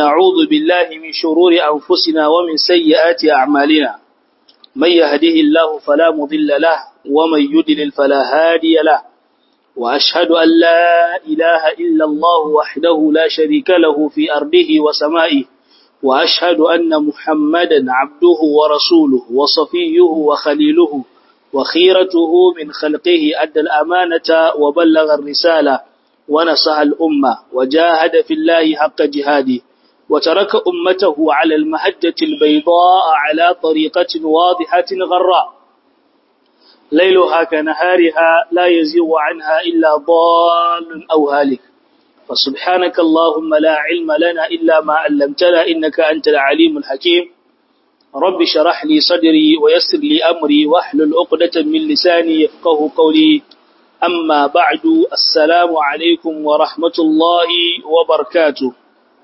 ونعوذ بالله من شرور أنفسنا ومن سيئات أعمالنا من يهده الله فلا مضل له ومن يدلل فلا هادي له وأشهد أن لا إله إلا الله وحده لا شريك له في أرضه وسمائه وأشهد أن محمدا عبده ورسوله وصفيه وخليله وخيرته من خلقه أدى الأمانة وبلغ الرسالة ونصح الأمة وجاهد في الله حق جهاده وترك أمته على المهجة البيضاء على طريقة واضحة غراء ليلها كنهارها لا يزيغ عنها إلا ضال أو هالك فسبحانك اللهم لا علم لنا إلا ما علمتنا إنك أنت العليم الحكيم رب شرح لي صدري ويسر لي أمري واحلل عقدة من لساني يفقه قولي أما بعد السلام عليكم ورحمة الله وبركاته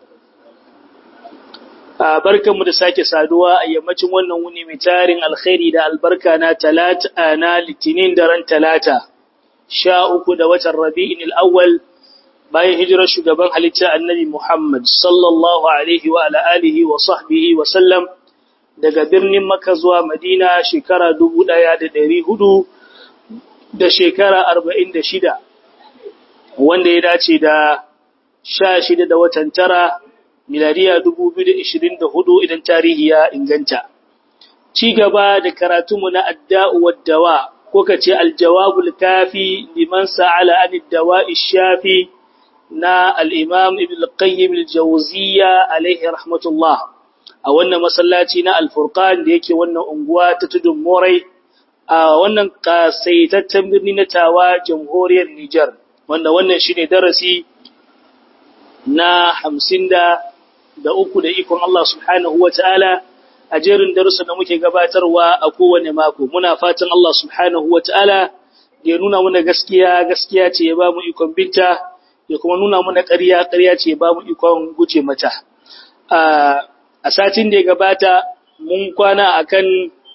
barkanmu da sake saduwa a yammacin wannan wuni mai tarin alkhairi da albarka na talata na litinin daren talata sha uku da watan rabi'in al'awwal bayan hijirar shugaban halitta annabi Muhammad sallallahu alaihi wa ala alihi wa sahbihi wa sallam daga birnin Makka zuwa Madina shekara dubu ɗaya da ɗari hudu da shekara arba'in da shida wanda ya dace da sha shida da watan tara miladiya dubu biyu da ishirin da hudu idan tarihi ya inganta. Ci gaba da karatunmu na adda'u waddawa ko ka ce aljawabul kafi liman sa'ala an dawa shafi na al'imam ibn qayyim al-jawziya alaihi rahmatullah a wannan masallaci na alfurqan da yake wannan unguwa ta tudun morai a wannan kasaitaccen birni na tawa jamhuriyar Nijar wanda wannan shine darasi na hamsin da da uku da ikon Allah subhanahu wa ta'ala a jerin darussan da muke gabatarwa a kowane mako. Muna fatan Allah subhanahu wa ta'ala ya nuna muna gaskiya, gaskiya ce ya ba mu ikon binta, ya kuma nuna muna ƙarya, ƙarya ce ya ba mu ikon guce mata. A satin da ya gabata, mun kwana a kan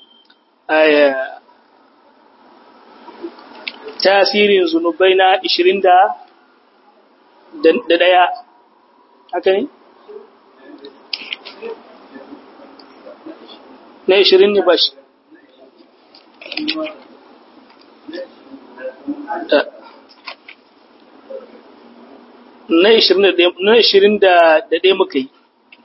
tasirin zunubai na ishirin da ɗaya. Haka ne? na ishirin ne ba shi na ishirin da ɗaya muka yi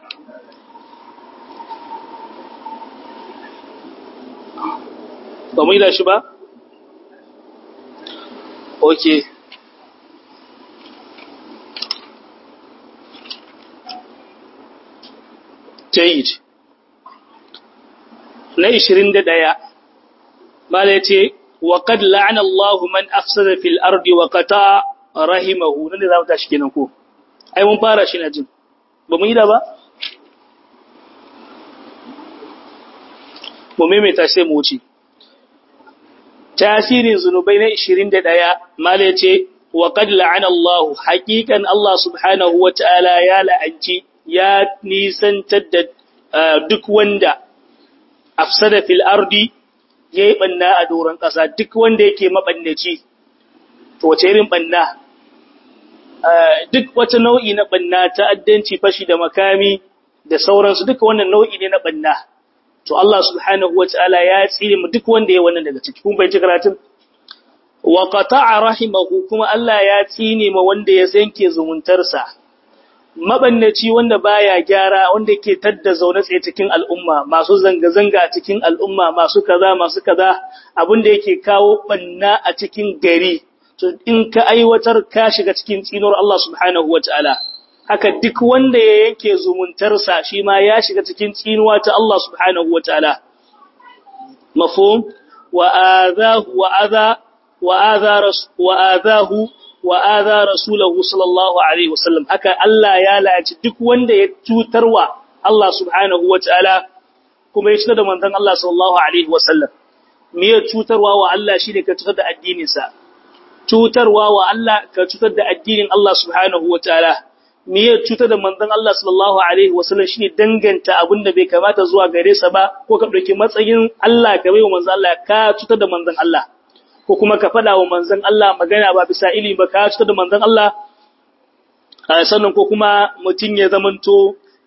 ba mu yi da shi ba? ok jayid na ishirin da ɗaya, Mala ya ce, wa kad la'ana Allah man afsada fil ardi wa qata rahimahu nan da za mu tashi kenan ko ai mun fara shi na jin ba mu yi da ba mu maimaita sai mu wuce tasirin zunubai na 21 mala ya ce wa kad la'ana Allah haqiqan Allah subhanahu wa ta'ala ya la'anci ya nisantar da duk wanda afsada fil ardi yayi banna a doron ƙasa duk wanda yake mabannaci to wace irin banna duk wata nau'i na banna ta'addanci fashi da makami da sauransu duka wannan nau'i ne na banna to Allah subhanahu wataala ya tsire mu duk wanda yayi wannan daga ciki kun bai ji karatun wa qata'a rahimahu kuma Allah ya tsine ma wanda ya sanke zumuntarsa mabannaci wanda baya gyara wanda ke tadda zaune tsaye cikin al'umma masu zanga-zanga a cikin al'umma masu kaza masu kaza abin da yake kawo banna a cikin gari to in ka aiwatar ka shiga cikin tsinuwar Allah subhanahu wataala haka duk wanda ya yanke zumuntarsa shi ma ya shiga cikin tsinuwa ta Allah subhanahu wataala mafhum wa azahu wa adha wa adha wa adhahu wa adha rasulahu sallallahu alaihi wasallam haka Allah ya la'aci duk wanda ya cutarwa Allah subhanahu wataala kuma ya cutar da manzon Allah sallallahu alaihi wasallam me ya cutarwa wa Allah shine ka cutar da addinin sa cutarwa wa Allah ka cutar da addinin Allah subhanahu wataala me ya cutar da manzon Allah sallallahu alaihi wasallam shine danganta abinda bai kamata zuwa gare sa ba ko ka dauki matsayin Allah ka bai wa manzon Allah ka cutar da manzon Allah ko kuma ka faɗa wa manzon Allah magana ba bisa ilimi ba ka cutar da manzon Allah sannan ko kuma mutum ya zamanto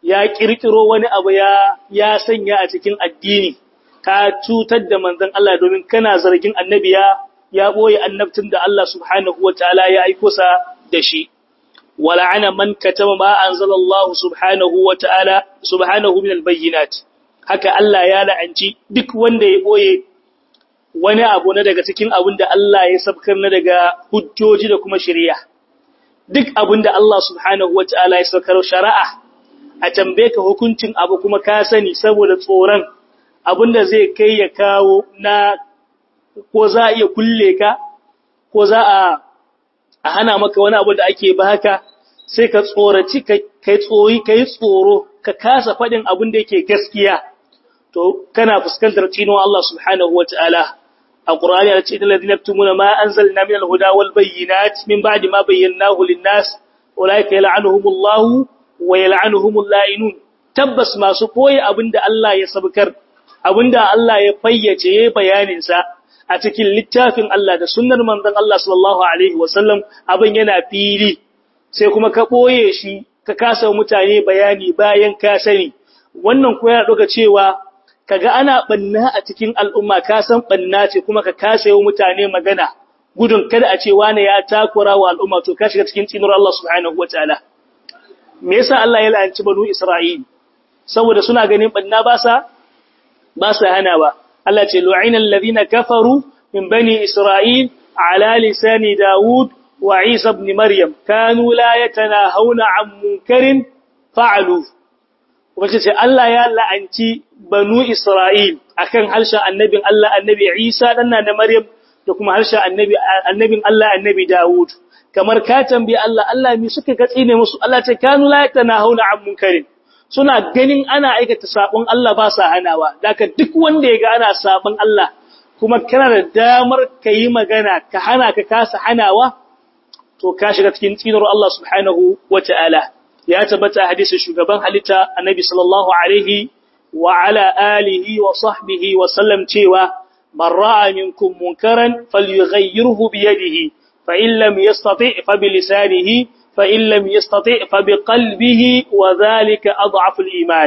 ya kirkiro wani abu ya ya sanya a cikin addini ka cutar da manzon Allah domin kana zargin annabi ya ya boye annabtin da Allah subhanahu wataala ya aiko sa da shi wala'ana man katama ma anzalallahu subhanahu wataala subhanahu min albayyinat haka Allah ya la'anci duk wanda ya boye wani abu na daga cikin abin da Allah ya sabkar na daga hujjoji da kuma shari'a duk abin da Allah subhanahu wataala ya sabkar shari'a a tambaye ka hukuncin abu kuma ka sani saboda tsoron abinda zai kai ya kawo na ko za a iya kulle ka ko za a a hana maka wani abu da ake baka sai ka tsoraci kai tsoyi kai tsoro ka kasa faɗin abin da yake gaskiya to kana fuskantar cinon Allah subhanahu wataala a Qur'ani ya ce innal ladina yaktumuna ma anzalna minal huda wal bayyinat min ba'di ma bayyanahu lin-nas ulaika yal'anuhumullahu wa yal'anuhumul la'inun tabbas masu koyi abinda Allah ya sabkar abinda Allah ya fayyace yayin bayanin sa a cikin littafin Allah da sunnar manzon Allah sallallahu alaihi wasallam abin yana fili sai kuma ka boye shi ka kasa mutane bayani bayan ka sani wannan ko yana doka cewa kaga ana banna a cikin al'umma ka san banna ce kuma ka kasa yi mutane magana gudun kada a ce wani ya takura wa al'umma to ka shiga cikin tsinuwar Allah subhanahu wataala me yasa Allah ya la'anci banu Isra'il saboda suna ganin banna ba sa ba sa hana ba Allah ce lu'ina alladhina kafaru min bani Isra'il ala lisani Dawud wa Isa ibn Maryam kanu la yatanahawna 'an munkarin fa'alu kuma ce Allah ya la'anci banu Isra'il akan harshen annabin Allah annabi Isa dan na Maryam da kuma harshen annabi annabin Allah annabi Dawud kamar ka tambayi Allah Allah mi suka ga tsine musu Allah ce kanu la yatanahuna an munkarin suna ganin ana aikata sabon Allah ba sa hanawa daga duk wanda ya ga ana sabon Allah kuma kana da damar yi magana ka hana ka kasa hanawa to ka shiga cikin tsinar Allah subhanahu wata'ala ya tabbata hadisin shugaban halitta annabi sallallahu alaihi wa ala alihi wa sahbihi wa sallam cewa man ra'a minkum munkaran falyughayyirhu bi yadihi فإن لم يستطع فبلسانه فإن لم يستطع فبقلبه وذلك أضعف الإيمان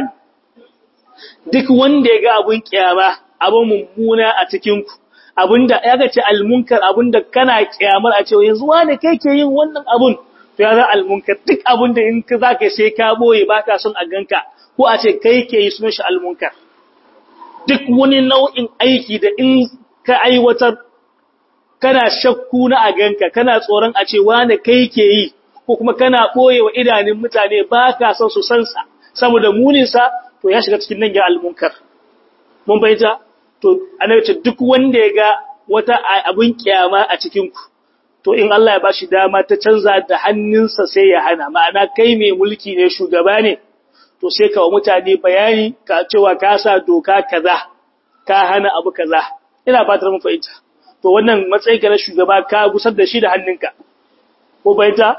duk wanda ya ga abun kiyama abun mummuna a cikinku abunda ya ga ce almunkar abunda kana kiyamar a cewa yanzu wane kai ke yin wannan abun to ya za almunkar duk abunda in ka zaka sai ka boye baka son a ganka ko a ce kai ke yi sunan shi almunkar duk wani nau'in aiki da in ka aiwatar kana shakku na a ganka kana tsoron a ce wane kai ke yi ko kuma kana ɓoye wa idanun mutane ba ka son su san sa saboda muninsa to ya shiga cikin nan ya almunkar mun bayyana to annabi ce duk wanda ya ga wata abun kiyama a cikin ku to in Allah ya bashi dama ta canza da hannunsa sai ya hana ma'ana kai mai mulki ne shugaba ne to sai ka wa mutane bayani ka cewa ka sa doka kaza ka hana abu kaza ina fatar mun fahimta to wannan matsayin ka na shugaba ka gusar da shi da hannunka ko baita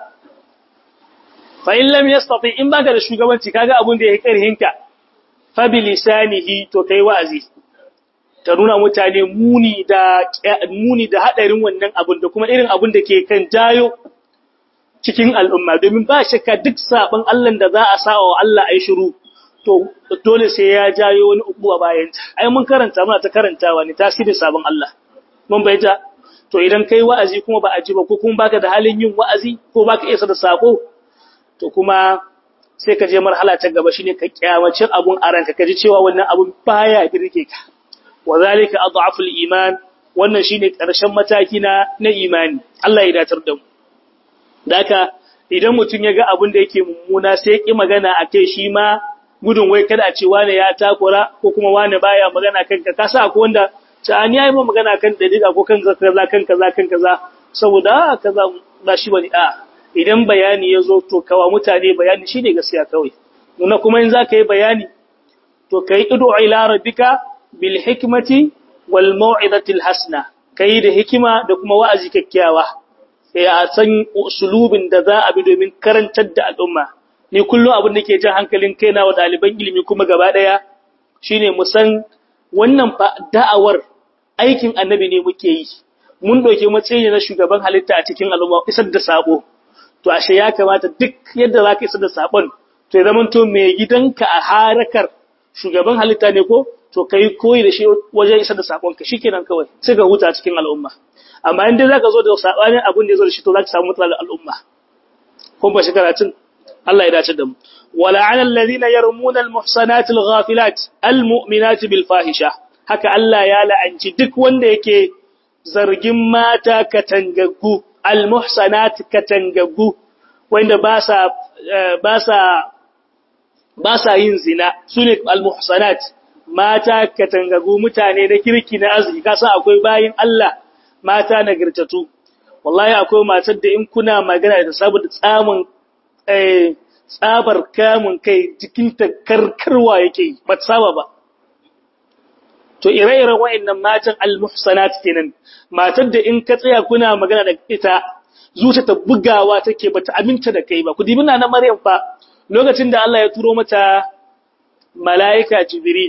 fa in lam yastati in baka da shugabanci kaga abun da yake karhinka fa bi lisanihi to kai wa'azi ta nuna mutane muni da muni da hadarin wannan abun da kuma irin abun da ke kan jayo cikin al'umma domin ba shakka duk sabon Allah da za a sawa wa Allah ai shiru to dole sai ya jayo wani ubuwa bayan ta ai mun karanta muna ta karantawa ne tasirin sabon Allah mun bayyana to idan kai wa'azi kuma ba a ji ba ko kuma baka da halin yin wa'azi ko baka isa da sako to kuma sai ka je marhala ta gaba shine ka kyamacin abun a ranka ka ji cewa wannan abun baya birke ka wazalika adhaful iman wannan shine karshen mataki na na imani Allah ya datar da mu daka idan mutum ya ga abun da yake mummuna sai ya ki magana akai shi ma gudun wai kada a ce wane ya takura ko kuma wane baya magana kanka ka sa akwai wanda ta ni yayi magana kan dalila ko kan kaza kan kaza kan kaza saboda kaza ba shi bane a idan bayani ya zo to kawa mutane bayani shine gaskiya kawai nuna kuma in zaka yi bayani to kai idu ila rabbika bil hikmati wal mau'izati al hasana kai da hikima da kuma wa'azi kyakkyawa sai a san usulubin da za a bi domin karantar da al'umma ni kullum abin da ke jan hankalin kaina wa ɗaliban ilimi kuma gaba ɗaya shine mu san wannan da'awar aikin annabi ne muke yi mun ɗauki matsayi na shugaban halitta a cikin al'umma isar da sabo to ashe ya kamata duk yadda za ka isar da sabon to to ya zamanto mai gidanka a harakar shugaban halitta ne ko to kai koyi da shi wajen isar da sakonka shikenan kawai sai ka huta cikin al'umma amma in dai zaka zo da sabanin abin da ya zo da shi to zaka samu matsalar al'umma kun ba shi karatun Allah ya dace da mu wala 'ala alladhina yarmuna al-muhsanati al-ghafilat al-mu'minati bil fahisha haka Allah ya la'anci duk wanda yake zargin mata katangaggu al-muhsanat katangaggu wanda ba sa ba sa ba sa yin zina sune al-muhsanat mata katangaggu mutane na kirki na arziki kasan akwai bayin Allah mata nagartatu wallahi akwai matar da in kuna magana da saboda tsamin eh tsabar kamun kai jikinta karkarwa yake ba ta saba ba to ire-iren wa'annan matan al-muhsanat kenan matar da in ka tsaya kuna magana da ita zuciya ta bugawa take bata aminta da kai ba ku dibi na Maryam fa lokacin da Allah ya turo mata mala'ika Jibril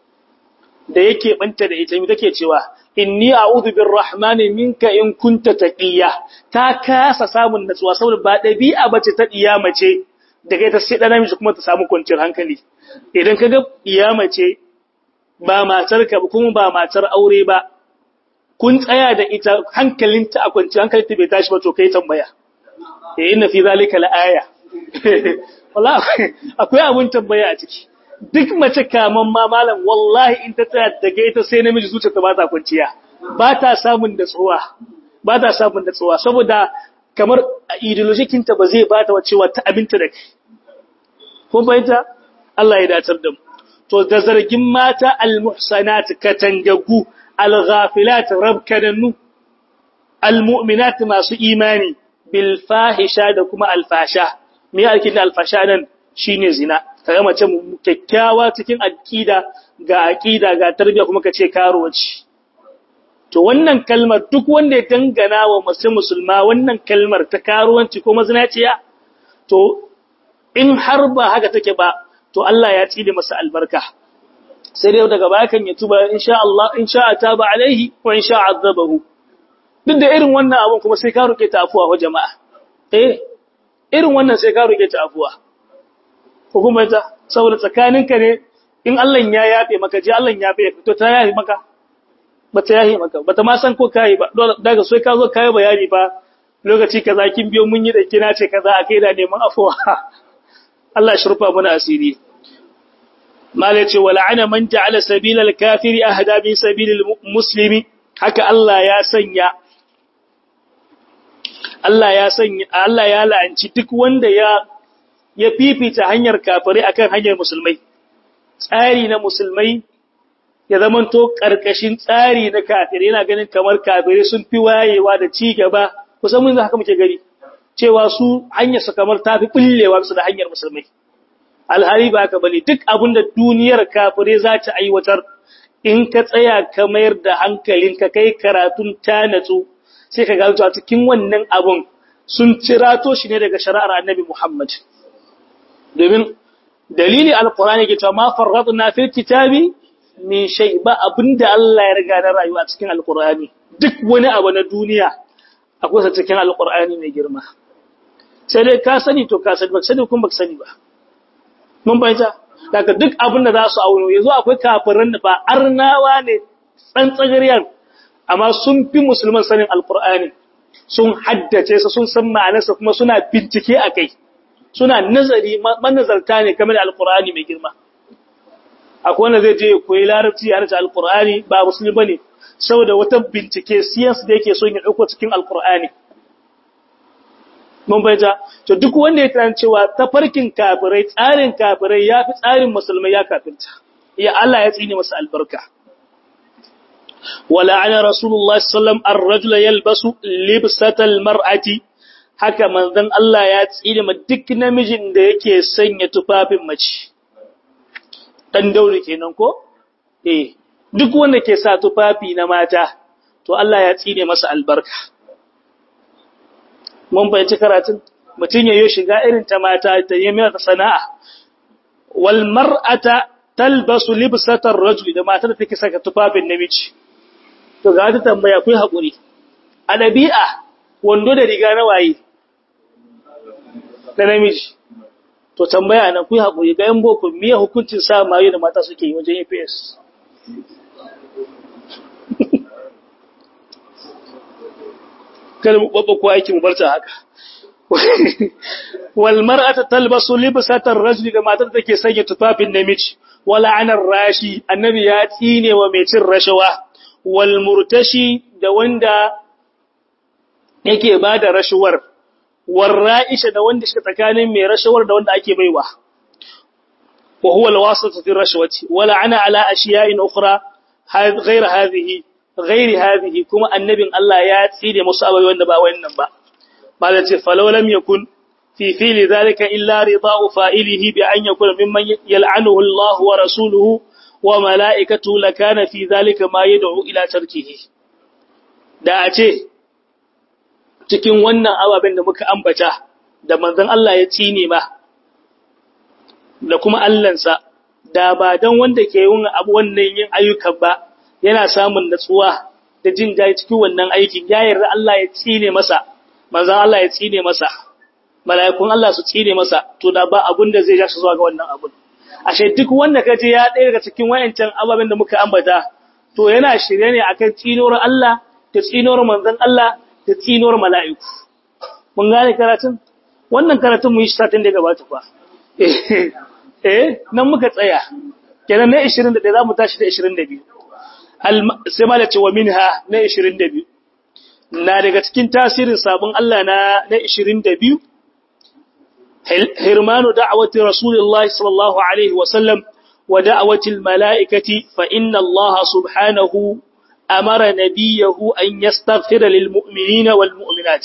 da yake banta da ita take cewa inni a'udhu birrahmani minka in kunta taqiya ta kasa samun natsuwa saboda ba dabi'a bace ta diya mace daga ita sai dan namiji kuma ta samu kwanciyar hankali idan kaga diya mace ba matar ka kuma ba matar aure ba kun tsaya da ita hankalinta a kwanciyar hankalinta bai tashi ba to kai tambaya eh inna fi zalika la'aya wallahi akwai abun tambaya a ciki duk mace kaman ma malam wallahi in ta tsaya daga ita sai namiji zuciyarta ba ta kwanciya ba ta samun da tsuwa ba ta samun da tsuwa saboda kamar ideologikin ta ba zai ba ta cewa ta abinta da kai kun fahimta Allah ya dacar da mu to da zargin mata almuhsanat katangagu alghafilat rabkananu almu'minat masu imani bil fahisha da kuma alfasha me yake da alfasha nan shine zina kaga mace kyakkyawa cikin aqida ga aqida ga tarbiya kuma kace karuwaci to wannan kalmar duk wanda ya dangana wa mace musulma wannan kalmar ta karuwanci ko mazinaciya to in har ba haka take ba to Allah ya tside masa albarka sai dai daga baya kan ya tuba insha Allah insha taba alaihi wa insha azabahu duk da irin wannan abun kuma sai ka roke ta afuwa wa jama'a eh irin wannan sai ka roke ta afuwa hukumar ta saboda tsakaninka ne in Allah ya yafe maka ji Allah ya yafe to ta yafe maka bata yafe maka bata ma san ko kai ba daga sai ka zo kai bayani ba lokaci kaza kin biyo mun yi da kina ce kaza akai da neman afuwa Allah shi rufa mana asiri mala ce wala'ana man ja'ala sabilal kafiri ahda min sabilil muslimi haka Allah ya sanya Allah ya sanya Allah ya la'anci duk wanda ya ya fifita hanyar kafirai akan hanyar musulmai tsari na musulmai ya zamanto karkashin tsari na kafirai yana ganin kamar kafirai sun fi wayewa da ci gaba kusan mun haka muke gari cewa su hanyar su kamar tafi bullewa su da hanyar musulmai alhari ba ka bane duk abin da duniyar kafirai za ta aiwatar in ka tsaya ka mayar da hankalin ka kai karatun ta natsu sai ka gano a cikin wannan abun sun cirato shi ne daga shari'ar annabi Muhammad domin dalili alqur'ani ke cewa ma farradna fil kitabi min shay ba abinda Allah ya riga na rayuwa cikin alqur'ani duk wani abu na duniya akwai sa cikin alqur'ani mai girma sai dai ka sani to ka sani ba sani kuma ba sani ba mun bayyana daga duk abin da za su auno yanzu akwai kafirin da ba arnawa ne tsantsagariyar amma sun fi musulman sanin alkur'ani sun haddace sa sun san ma'anarsa kuma suna bincike a kai suna nazari manazarta ne kamar alkur'ani mai girma akwai wanda zai je ya koyi larabci ya rasa alkur'ani ba musulmi bane saboda wata bincike science da yake son ya dauko cikin alkur'ani mun bayyana to duk wanda ya tana cewa tafarkin kafirai tsarin kafirai yafi tsarin musulmai ya kafirta ya Allah ya tsine masa albarka wala ana rasulullahi sallam ar-rajula yalbasu libsatal mar'ati haka manzon Allah ya tsine ma duk namijin da yake sanya tufafin mace dan daure kenan ko eh duk wanda ke sa tufafi na mata to Allah ya tsine masa albarka mun bayyana karatun mutun yayin shiga irin ta mata ta yi mai sana'a wal mar'ata talbasu libsatar rajul da matar take saka tufafin namiji to ga ta tambaya kai hakuri a dabi'a wando da riga na waye da namiji to to tambaya nan ku haƙuri ga yan boko miye hukuncin sa mayu da mata suke yi wajen APS kada mu babba ko aiki mu barta haka wal mar'atu talbasu libsatan rajuli da matar take sanya tufafin namiji wala anar rashi annabi ya tsine wa mai cin rashawa wal murtashi da wanda yake bada rashawar war ra'isha da wanda shi tsakanin mai rashawar da wanda ake baiwa wa huwa alwasatu fi rashwati wala ana ala ashiya'in ukhra ghayr hadhihi ghayr hadhihi kuma annabin Allah ya tsine musu abai wanda ba wannan ba bala ce falau lam yakun fi fili dhalika illa rida'u fa'ilihi bi an yakuna mimman yal'anuhu Allah wa rasuluhu wa mala'ikatu lakana fi dhalika ma yad'u ila tarkihi da a ce cikin wannan ababen da muka ambata da manzon Allah ya tsine ma da kuma Allahnsa da ba dan wanda ke yin abu wannan yin ayyukan ba yana samun natsuwa da jin daɗi cikin wannan aikin ya yarda Allah ya tsine masa manzon Allah ya tsine masa mala'ikun Allah su tsine masa to da ba abun da zai ja shi zuwa ga wannan abun ashe duk wanda kaje ya ɗaya daga cikin wayancan ababen da muka ambata to yana shirye ne akan tsinuwar Allah da tsinuwar manzon Allah da tsinuwar mala'iku mun gane karatun wannan karatun mu yi satin da gabata fa eh nan muka tsaya kenan na 21 za mu tashi da 22 sai ma da ce wa minha na 22 na daga cikin tasirin sabon Allah na na 22 hirmanu da'awati rasulullahi sallallahu alaihi wa sallam wa da'awati almalaikati fa inna Allah subhanahu amara nabiyahu an yastaghfira lil mu'minina wal mu'minat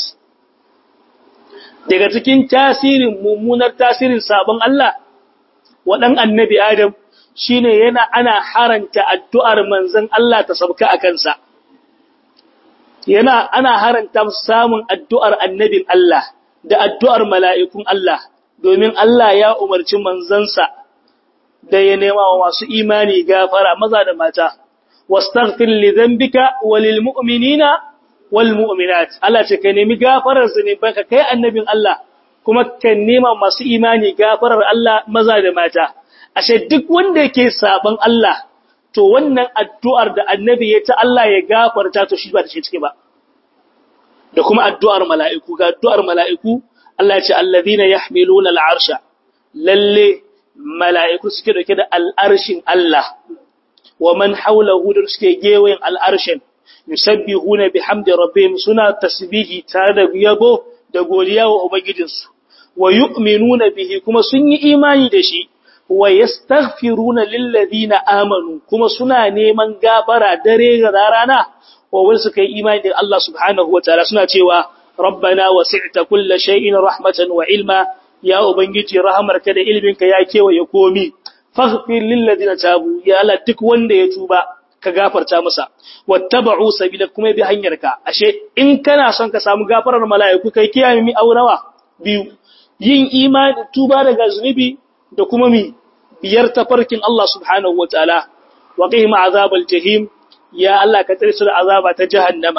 daga cikin tasirin mummunar tasirin sabon Allah wadan annabi Adam shine yana ana haranta addu'ar manzon Allah ta sabka a kansa yana ana haranta samun addu'ar annabin Allah da addu'ar mala'ikun Allah domin Allah ya umarci manzansa da ya nema wa masu imani gafara maza da mata wastaghfir li dhanbika walil mu'minina wal mu'minat Allah ce ka nemi gafarar zunubanka kai annabin Allah kuma ka nema masu imani gafarar Allah maza da mata ashe duk wanda yake saban Allah to wannan addu'ar da annabi ya ta Allah ya gafarta to shi ba ta cike ba da kuma addu'ar mala'iku ga addu'ar mala'iku Allah ya ce allazina yahmiluna al'arsha lalle mala'iku suke dauke da al'arshin Allah wa man hawlahu da suke gewayen al'arshin yusabbihuna bihamdi rabbihim suna tasbihi tare da yabo da godiya wa ubangijinsu wa yu'minuna bihi kuma sun yi imani da shi wa yastaghfiruna lilladhina amanu kuma suna neman gafara dare da rana wa wal suka yi imani da Allah subhanahu wataala suna cewa rabbana wasi'ta kulla shay'in rahmatan wa ilma ya ubangiji rahamarka da ilminka ya kewaye komi faghfir lilladhina tabu ya Allah duk wanda ya tuba ka gafarta masa wattaba'u sabila kuma bi hanyarka ashe in kana son ka samu gafarar mala'iku kai kiyaye mi aurawa biyu yin imani tuba daga zunubi da kuma mi biyar tafarkin Allah subhanahu wataala wa qihim azabal jahim ya Allah ka tsare su da azaba ta jahannama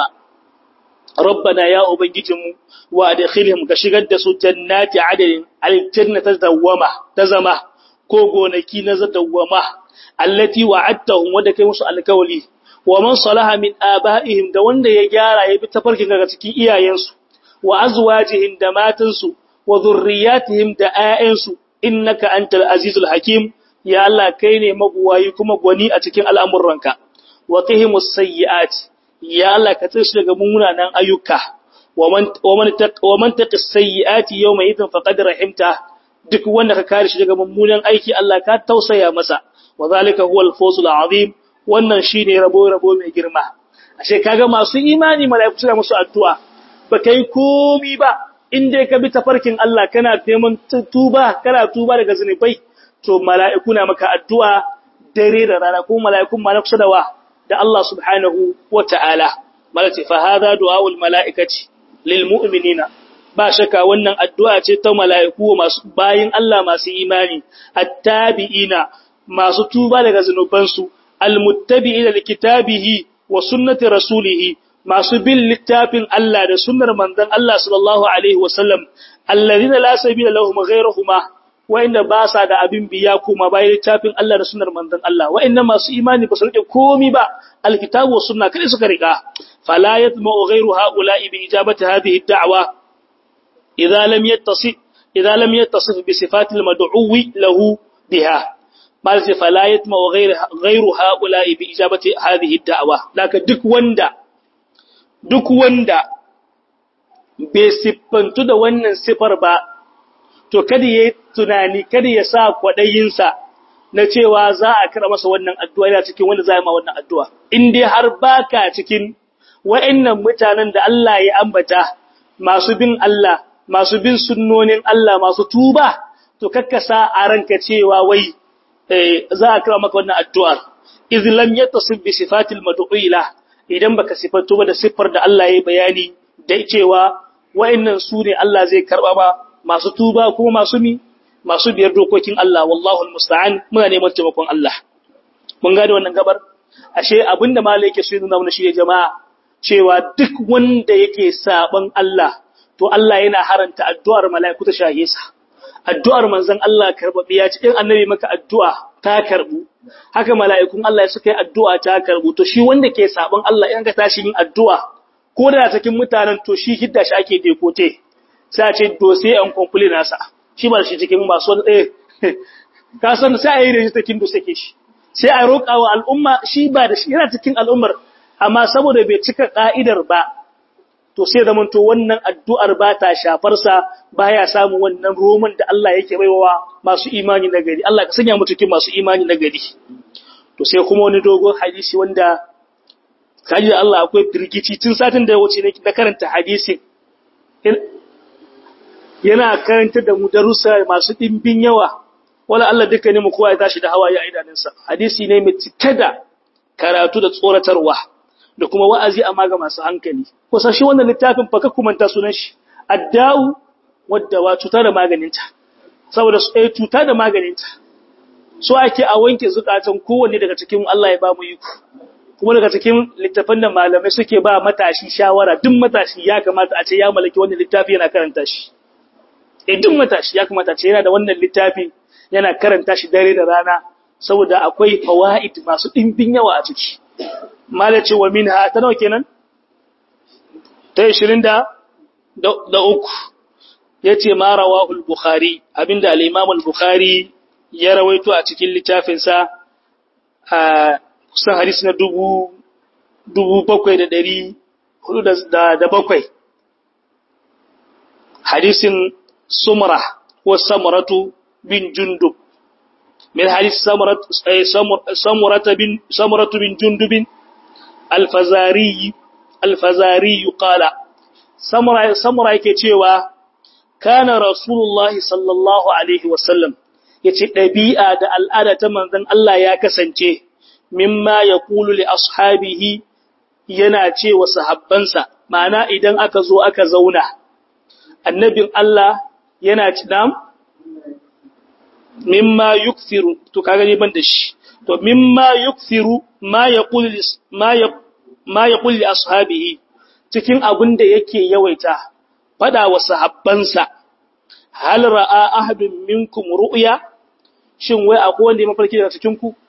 rabbana ya ubangijinmu wa adkhilhum ka shigar da su jannati adadin aljanna ta dawama ta zama ko gonaki na dawama allati wa'adtahum wanda kai musu alkawali wa man salaha min aba'ihim da wanda ya gyara ya bi tafarkin daga cikin iyayensu wa azwajihim da matansu wa dhurriyyatihim da ayyansu innaka antal azizul hakim ya Allah kai ne mabuwayi kuma gwani a cikin al'amuranka wa qihimus sayyi'ati ya Allah ka tsare daga munanan ayyuka wa man wa man taqis sayyi'ati yawma idhin faqad rahimta duk wanda ka kare shi daga mummunan aiki Allah ka tausaya masa wa zalika huwal fawzul azim wannan shine rabo rabo mai girma ashe kaga masu imani malaiku suna musu addu'a ba kai komi ba in dai ka bi tafarkin Allah kana neman tuba kana tuba daga zunubai to mala'iku na maka addu'a dare da rana ko mala'ikun ma na kusa da wa da Allah subhanahu wa ta'ala malati fa hadha du'aul mala'ikati lil mu'minina ba shaka wannan addu'a ce ta mala'iku masu bayin Allah masu imani attabi'ina masu tuba daga zunubansu almuttabi'ina likitabihi wa sunnati rasulihi masu bin littafin Allah da sunnar manzon Allah sallallahu alaihi wasallam alladhina la sabila lahum ghayruhuma wa'inda ba sa da abin biya kuma bayan littafin Allah da sunnar manzon Allah wa'inda masu imani ba su rike komi ba alkitabu was sunna kai suka rika fala yatma'u ghayru ha'ula'i bi ijabati hadhihi ad-da'wa idza lam yattasif idza lam yattasif bi sifati al-mad'uwi lahu biha mal sai fala yatma'u ghayru ghayru ha'ula'i bi ijabati hadhihi ad-da'wa laka duk wanda duk wanda bai siffantu da wannan sifar ba to kada ya tunani kada ya sa kwaɗayinsa na cewa za a kira masa wannan addu'a yana cikin wanda za a ma wannan addu'a. In dai har baka cikin wa'innan mutanen da Allah ya ambata masu bin Allah, masu bin sunnonin Allah, masu tuba, to kakkasa a ranka cewa wai za a kira maka wannan addu'ar. Izlam ya tasib bi sifatil madu'ila idan baka sifantu ba da siffar da Allah ya bayani da cewa wa'innan su ne Allah zai karɓa ba masu tuba kuma masu mi masu biyar dokokin Allah wallahu almusta'an muna neman taimakon Allah mun gane wannan gabar ashe abinda malai yake so ya nuna mana shi jama'a cewa duk wanda yake saban Allah to Allah yana haranta addu'ar mala'iku ta shahe sa addu'ar manzon Allah karbabiya ce in annabi maka addu'a ta karbu haka mala'ikun Allah suka yi addu'a ta karbu to shi wanda ke saban Allah in ka tashi yin addu'a ko da cikin mutanen to shi hidda shi ake dekote sai a ce dose an kwamfuli nasa shi ba shi cikin masu wani ɗaya ka san sai a yi da shi cikin dose ke shi sai a roƙa wa al'umma shi ba da shi yana cikin al'ummar amma saboda bai cika ƙa'idar ba to sai da to wannan addu'ar ba ta shafarsa ba ya samu wannan roman da Allah yake baiwa masu imani na gari Allah ka sanya mu cikin masu imani na gari to sai kuma wani dogon hadisi wanda kaji da Allah akwai firgici tun satin da ya wuce ne da karanta hadisin yana karanta da mu darussa masu ɗimbin yawa wala Allah duka ne mu kowa ya tashi da hawaye a idanunsa hadisi ne mai cike da karatu da tsoratarwa da kuma wa'azi amma ga masu hankali kusa shi wannan littafin fa ka kumanta sunan shi adda'u wadda wa cuta da maganinta saboda su ɗaya cuta da maganinta so ake a wanke zukatan kowanne daga cikin Allah ya ba mu iko kuma daga cikin littafin da malamai suke ba matashi shawara duk matashi ya kamata a ce ya mallaki wannan littafi yana karanta shi eh duk matashi ya kamata a ce yana da wannan littafi yana karanta shi dare da rana saboda akwai fawaid masu dimbin yawa a ciki malace wa minha ta nawa kenan ta 20 da da uku yace ma rawahu al-bukhari abinda al-imam al-bukhari ya rawaito a cikin littafinsa a kusan hadisi na dubu dubu bakwai da ɗari hudu da bakwai hadisin sumra ko samuratu bin jundub min hadisi samuratu bin samuratu bin jundubin alfazari alfazari qala samura samura yake cewa kana rasulullahi sallallahu alaihi wasallam yace dabi'a da al'ada ta manzon Allah ya kasance mimma ya kulu li ashabihi yana ce wa sahabbansa ma'ana idan aka zo aka zauna annabin Allah yana ci dam mimma yukthiru to kaga ne ban da shi to mimma yukthiru ma yaqulu ma ma yaqulu li ashabihi cikin abin da yake yawaita fada wa sahabbansa hal ra'a ahadun minkum ru'ya shin wai akwai wanda ya mafarki daga cikin ku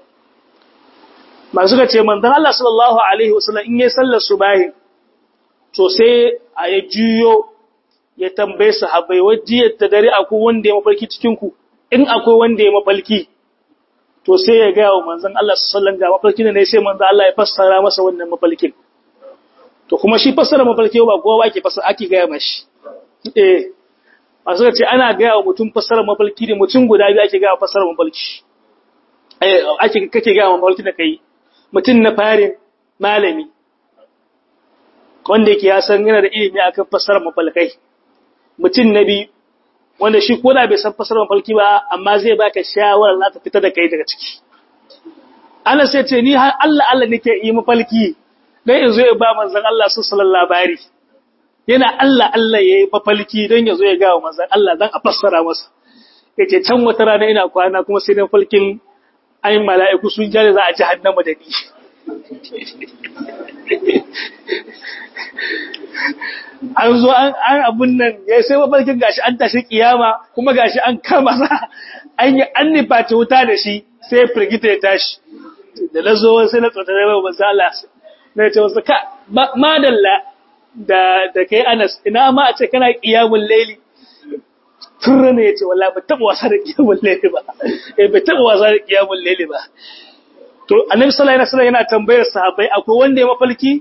masu ka ce manzon Allah sallallahu alaihi wasallam in yayi sallar subahi to sai a ya juyo ya tambaye sahabbai wajiyar ta dare akwai wanda ya mafarki cikin ku in akwai wanda ya mafarki to sai ya ga wa manzon Allah sallallahu alaihi wasallam ga mafarkin ne sai manzon Allah ya fassara masa wannan mafarkin to kuma shi fassara mafarki ba kowa ake fassara ake ga mashi eh masu ka ce ana ga wa mutum fassara mafarki ne mutum guda biyu ake ga fassara mafarki eh ake kake ga mafarki da kai mutum na farin malami wanda yake ya san yana da ilimi akan fassarar mafalkai mutum na biyu wanda shi ko da bai san fassarar mafalki ba amma zai baka shawara za ta fita da kai daga ciki ana sai ce ni har Allah Allah nake yi mafalki dan in zo ya ba manzon Allah sallallahu labari yana Allah Allah yayi mafalki dan ya zo ya ga manzon Allah dan a fassara masa yace can wata rana ina kwana kuma sai na falkin ai mala'iku sun jare za a jahannama da ni an zo an abun nan ya sai mafarkin gashi an tashi kiyama kuma gashi an kama sa an yi an nifata wuta da shi sai firgita ya tashi da na zo sai na tsota da rabu manzo Allah na ce wasu ka madalla da da kai Anas ina ma a ce kana qiyamul layli turra ne yace wallahi ba taba wasa da qiyamul layli ba eh ba taba wasa da qiyamul layli ba to annabi sallallahu alaihi wasallam yana tambayar sahabbai akwai wanda ya mafalki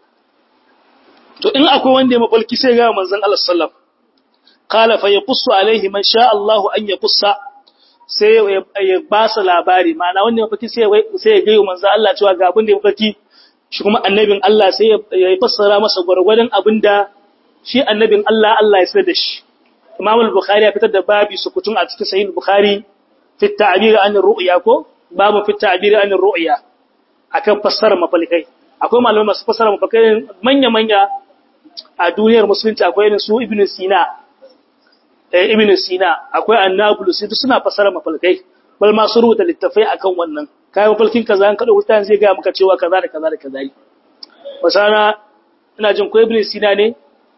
to in akwai wanda ya mafalki sai ga manzon Allah sallallahu qala fa yaqussu alaihi man sha Allah an yaqussa sai ya ba su labari ma'ana wanda ya mafalki sai sai ya gaya manzon Allah cewa ga abin da ya mafalki shi kuma annabin Allah sai ya fassara masa gwargwadon abinda shi annabin Allah Allah ya sanar da shi Imam al-Bukhari ya fitar da babi sukutun a cikin Sahih al-Bukhari fi ta'bir an ru'ya ko babu fi ta'bir an ru'ya akan fassara mafalkai akwai malamai masu fassara mafalkai manya manya a duniyar musulunci akwai irin su Ibn Sina eh Ibn Sina akwai An-Nablus duk suna fassara mafalkai bal ma su rubuta littafai akan wannan kai mafalkin kaza an kada wuta zai ga maka cewa kaza da kaza da kaza ne wasana ina jin ko Ibn Sina ne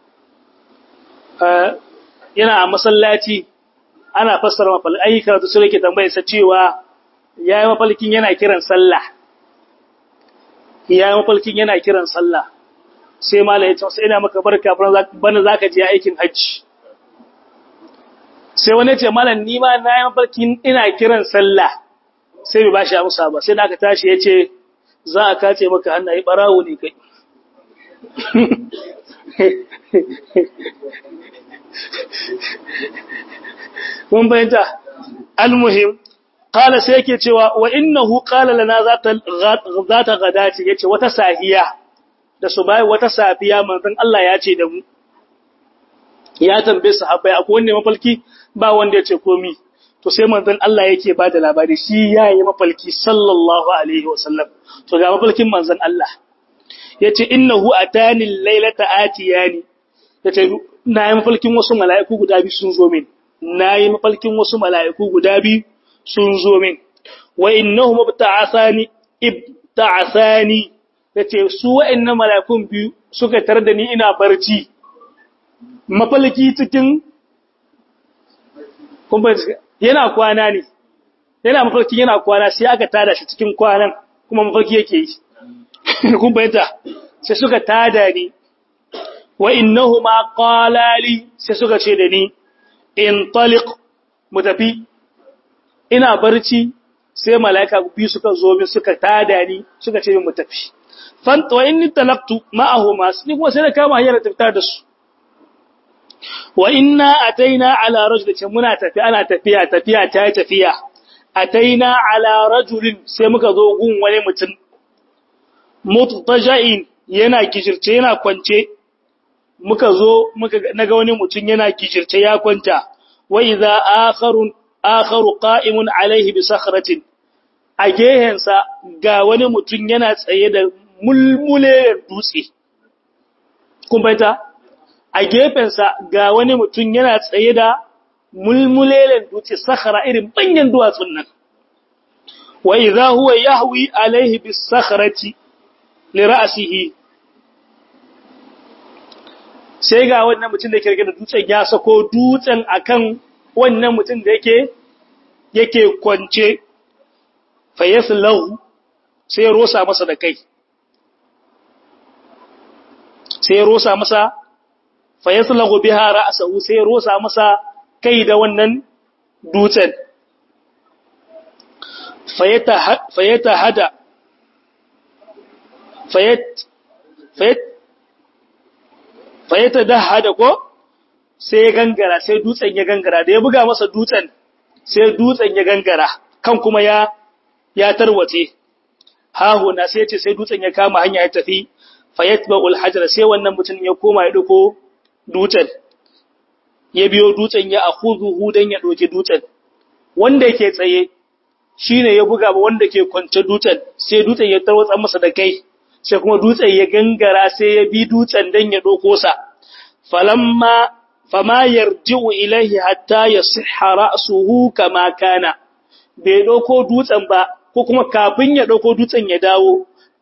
yana a masallaci ana fassara mafalkai ai karatu sai yake tambaye sa cewa yayi mafalkin yana kiran sallah yayi mafalkin yana kiran sallah sai mala ya ce sai ina maka barka bana zaka je aikin hajji sai wani ce malam ni ma na yi mafarkin ina kiran sallah sai bai bashi amsa ba sai da aka tashi ya ce za a kace maka hannaye barawo ne kai mun bayanta almuhim qala sai yake cewa wa innahu qala lana zata zata gadati yace wata sahiya da su bai wata safiya manzon Allah ya ce da mu ya tambaye sahabbai akwai wanda mafalki ba wanda ya ce komi to sai manzon Allah yake ba da labari shi yayi mafalki sallallahu alaihi wasallam to ga mafalkin manzon Allah yace innahu atani laylata atiyani yace na yi mafalkin wasu mala'iku guda biyu sun zo min na yi mafalkin wasu mala'iku guda biyu sun zo min wa innahu mubta'athani ibta'athani yace su wa'annan mala'ikun biyu suka tar da ni ina barci mafalki cikin yana kwana ne yana mafarki yana kwana sai aka tada shi cikin kwanan kuma mafarki yake yi kun bayyana sai suka tada ni wa innahuma qala li sai suka ce da ni in taliq mutafi ina barci sai malaika biyu suka zo min suka tada ni suka ce min mutafi fanta wa inni talaqtu ma'ahuma sai kuma sai na kama hanyar tafta da su wa inna ataina ala rajulin muna tafi ana tafiya tafiya ta tafiya ataina ala rajulin sai muka zo gun wani mutum mutaja'in yana gijirce yana kwance muka zo muka naga wani mutum yana gijirce ya kwanta wa idza akharun akharu qa'imun alaihi bi sakhratin a gehensa ga wani mutum yana tsaye da mulmule dutse kun baita a gefensa ga wani mutum yana tsaye da mulmulelen dutse sakhara irin banyan duwatsun nan wa idza huwa yahwi alaihi bis sakhrati li ra'sihi sai ga wannan mutum da yake rike da dutsen ya sako dutsen akan wannan mutum da yake yake kwance fayaslahu sai ya rosa masa da kai sai ya rosa masa fayaslahu biha ra'sahu sai ya rosa masa kai da wannan dutsen fayata fayata hada fayat fayat fayata da hada ko sai ya gangara sai dutsen ya gangara da ya buga masa dutsen sai dutsen ya gangara kan kuma ya ya tarwace hahuna sai ce sai dutsen ya kama hanya ya tafi fayatba'ul hajar sai wannan mutum ya koma ya dauko dutsen ya biyo dutsen ya akhuduhu dan ya doke dutsen wanda yake tsaye shine ya buga ba wanda ke kwance dutsen sai dutsen ya tarwatsa masa da kai sai kuma dutsen ya gangara sai ya bi dutsen dan ya doko sa falamma fama yarji'u ilaihi hatta yasihha ra'suhu kama kana bai dauko dutsen ba ko kuma kafin ya dauko dutsen ya dawo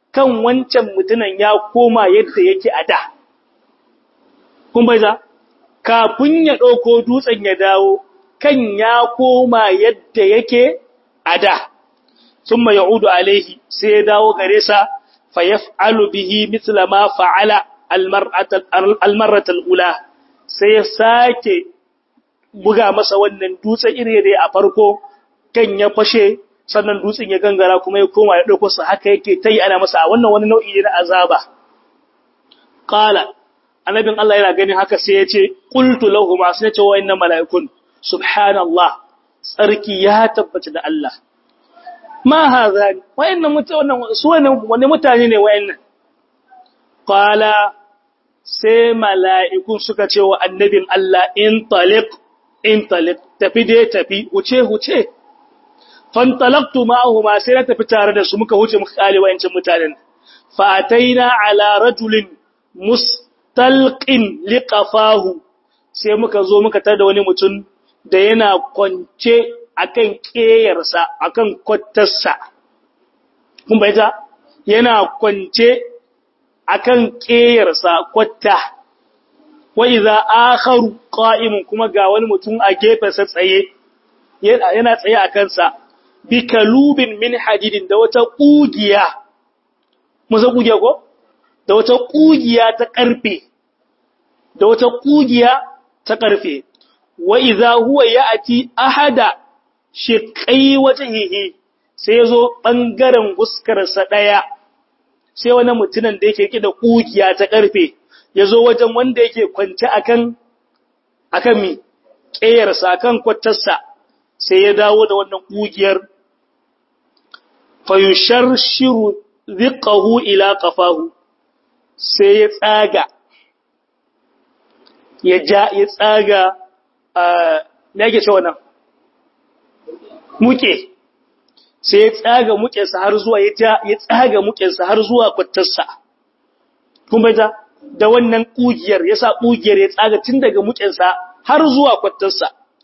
kan wancan mutunan ya koma yadda yake a da kun bai za kafin ya ɗauko dutsen ya dawo kan ya koma yadda yake a da sun ma ya'udu alaihi sai ya dawo gare sa fa yaf'alu bihi mithla ma fa'ala almarratal ula sai ya sake buga masa wannan dutsen iri da a farko kan ya fashe sannan dutsen ya gangara kuma ya koma ya ɗauko sa haka yake ta yi ana masa a wannan wani nau'i ne na azaba qala annabin Allah yana ganin haka sai ya ce qultu lahum sai ya ce wa inna malaikun subhanallah tsarki ya tabbata da Allah ma hadha wayannan mutanen su wani mutane ne wayannan qala sai mala'ikun suka ce wa annabin Allah in taliq in taliq tafi dai tafi wuce wuce fantalaqtu ma'ahuma sai na tafi tare da su muka wuce muka kale wayancin mutanen fa ataina ala rajulin mustalqin liqafahu sai muka zo muka tar da wani mutum da yana kwance akan keyarsa akan kwattarsa kun bayyana yana kwance akan keyarsa kwatta wa idza akharu qa'imun kuma ga wani mutum a gefensa tsaye yana tsaye a kansa bi kalubin min hadidin da wata kugiya musa kugiya ko da wata kugiya ta karfe da wata kugiya ta karfe wa idza huwa ya'ti ahada shiqai wajhihi sai yazo bangaren guskarsa daya sai wani mutumin da yake rike da kugiya ta karfe yazo wajen wanda yake kwance akan akan mi kiyarsa akan kwattarsa sai ya dawo da wannan kugiyar fayusharshiru ziqahu ila qafahu sai ya tsaga ya ja ya tsaga me yake cewa nan muke sai ya tsaga mukensa har zuwa ya ja ya tsaga mukensa har zuwa kwattarsa kun bai da wannan kugiyar yasa kugiyar ya tsaga tun daga mukensa har zuwa kwattarsa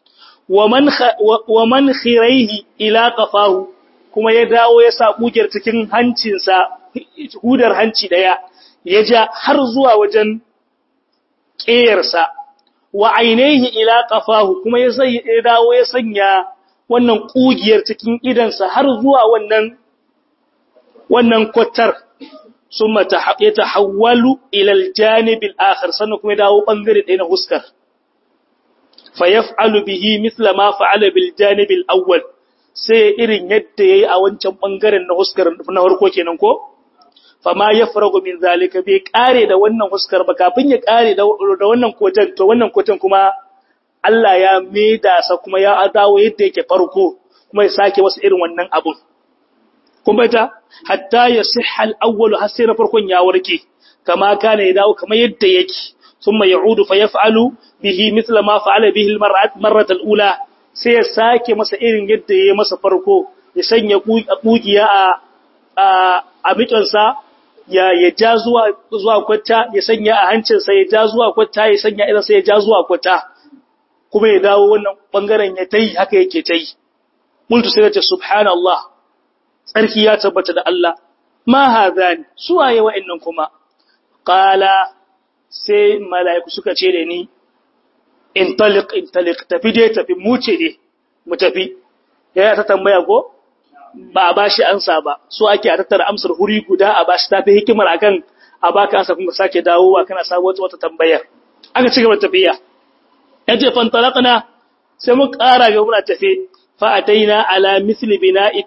wa man khiraihi ila qafahu kuma ya dawo ya sa kugiyar cikin hancinsa hudar hanci daya ya ja har zuwa wajen ƙeyarsa wa ainihi ila qafahu kuma ya sai ya dawo ya sanya wannan kugiyar cikin idansa har zuwa wannan wannan kwatar summa tahawwalu ila aljanib alakhir sannan kuma ya dawo bangare ɗaya na huskar fayaf'alu bihi mithla ma fa'ala bil janib al awwal sai irin yadda yayi a wancan bangaren na huskar na farko kenan ko fama yafragu min zalika bai kare da wannan huskar ba kafin ya kare da wannan kotan to wannan kotan kuma Allah ya maida sa kuma ya dawo yadda yake farko kuma ya sake wasu irin wannan abun kuma ta hatta yasihha al awwal har sai na farkon ya warke kama kana ya dawo kamar yadda yake ثم يعود فيفعل به مثل ما فعل به المرة الأولى sai ya sake masa irin yadda ya masa farko ya sanya kugiya a a mikansa ya ya ja zuwa zuwa kwata ya sanya a hancinsa ya ja zuwa kwata ya sanya idan sai ya ja zuwa kwata kuma ya dawo wannan bangaren ya tai haka yake tai multu sai ta subhanallah tsarki ya tabbata da Allah ma hadani suwaye wa'annan kuma qala sai mala'iku suka ce da ni, in talik, in talik, tafi dai tafi, muce ne, mu tafi, ya ta tambaya ko? Ba a ba shi ansa ba, so ake a tattara amsar huri guda a ba shi tafi hikimar akan a ba ka ansa kuma sake dawowa kana samu wata wata tambayar. Aka ci gaba tafiya. Ya ce, fantalakna, sai mu ƙara ga muna tafe, fa'ataina ala misli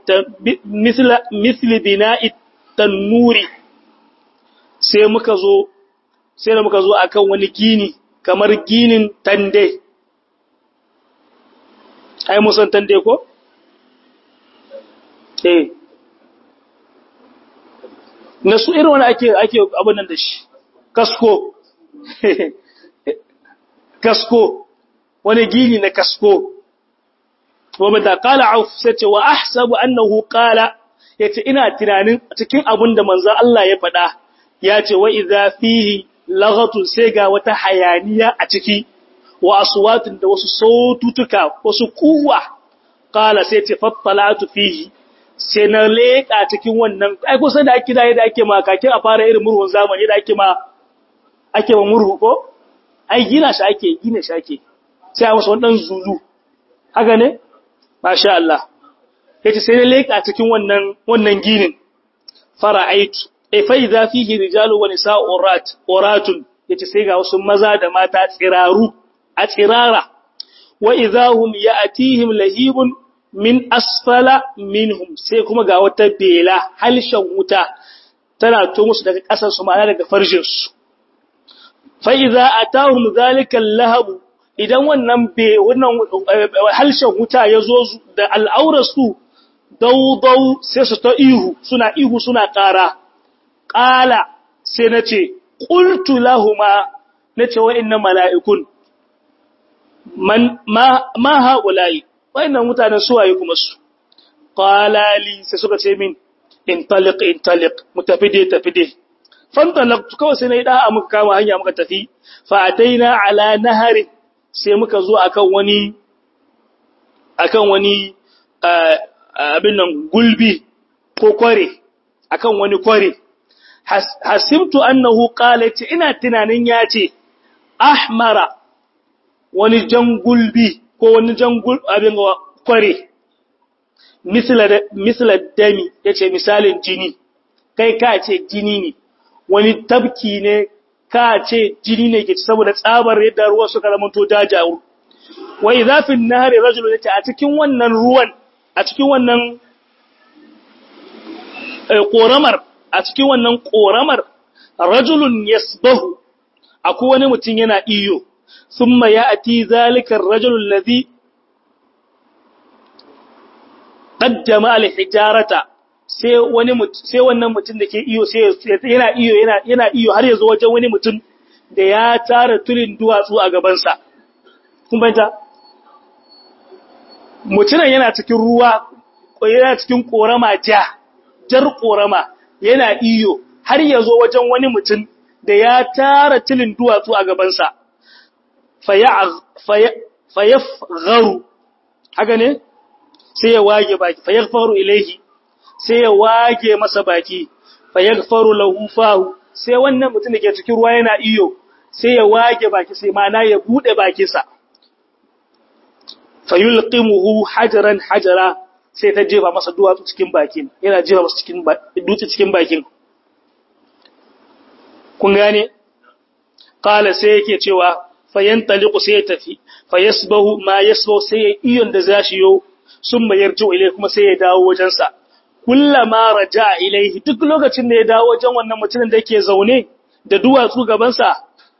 bina tannuri, sai muka zo sai da muka zo akan wani gini kamar ginin tande ai musan tande ko eh na su irin wani ake ake abin nan da shi kasko kasko wani gini na kasko wa da qala auf sace wa ahsabu annahu qala yace ina tunanin cikin abin da manzon Allah ya faɗa yace wa idza fihi laghatun sai ga wata hayaniya a ciki wa aswatin da wasu saututuka wasu kuwa qala sai ce fattalatu fihi sai na leƙa cikin wannan ai kusan da ake da yadda ake ma kakin a fara irin murhun zamani da ake ma ake ma murhu ko ai gina shi ake gina shi ake sai a masa wannan zulu haka ne masha Allah yace sai na leƙa cikin wannan wannan ginin fara'aitu e fa idza fihi rijalu wa nisa'u urat uratun yace sai ga wasu maza da mata tsiraru a tsirara wa idza hum ya'tihim lahibun min asfala minhum sai kuma ga wata bela halshen wuta tana to musu daga ƙasar su ma'ana daga farjin su fa idza atahum zalika lahab idan wannan be wannan halshen wuta yazo da al'aurar su daudau sai su ta ihu suna ihu suna ƙara ƙala sai na ce ƙultu lahuma na ce wa'innan mala'ikun ma haƙulayi wa'innan mutanen suwaye kuma su ƙalali sai suka ce min in talik in talik mu tafi dai tafi dai fantalak kawai sai na yi ɗa'a muka kama hanya muka tafi fa'atai na ala nahari sai muka zo akan wani akan wani abin nan gulbi ko kware akan wani kware hasimtu annahu qala ce ina tunanin ya ce ahmara wani jan gulbi ko wani jan abin kware misla misla dami yace misalin jini kai ka ce jini ne wani tabki ne ka ce jini ne ke saboda tsabar yadda ruwa suka zamanto dajawu wa idza fi an-nahri rajulun yace a cikin wannan ruwan a cikin wannan ƙoramar a cikin wannan ƙoramar rajulun yasbahu akwai wani mutum yana iyo thumma ya'ti zalika ar-rajul ladhi qaddama al-hijarata sai wani sai wannan mutum da ke iyo sai yana iyo yana yana iyo har yazo wajen wani mutum da ya tara tulin duwatsu a gaban sa kun banta mutumin yana cikin ruwa yana cikin korama ja jar korama yana iyo har ya zo wajen wani mutum da ya tara tilin duwatsu a gabansa fayafgharu haka ne sai ya wage baki fayaghfaru ilaihi sai ya wage masa baki fayaghfaru lahu fahu sai wannan mutum da ke cikin ruwa yana iyo sai ya wage baki sai mana ya bude bakinsa fayulqimuhu hajaran hajara sai ta jefa masa duwatsu cikin bakin yana jefa masa cikin dutse cikin bakin kun gane qala sai yake cewa fayantaliqu sai ya tafi fayasbahu ma yasbahu sai ya iyon da zashi yo summa yarju ilai kuma sai ya dawo wajen sa kullama raja ilaihi duk lokacin da ya dawo wajen wannan mutumin da yake zaune da duwatsu gaban sa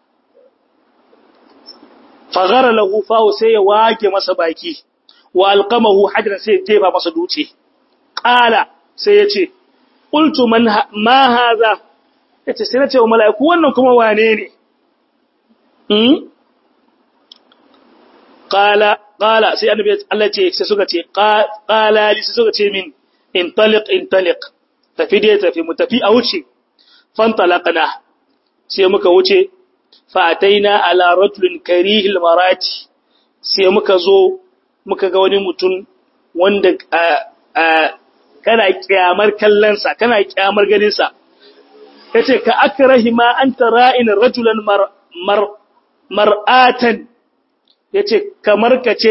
faghara lahu fahu sai ya wage masa baki wa alqamahu hajran sai jefa masa duce qala sai yace qultu man ma hadha yace sai nace wa mala'iku wannan kuma wane ne hmm qala qala sai annabi Allah ce sai suka ce qala li sai suka ce min intaliq intaliq tafi dai tafi mu tafi a wuce fantalaqna sai muka wuce fa ataina ala rajulin karihil marati sai muka zo muka ga wani mutum wanda kana kyamar kallonsa kana kyamar ganinsa ya ce ka akrahi ma an ra'in rajulan mar'atan ya ce kamar ka ce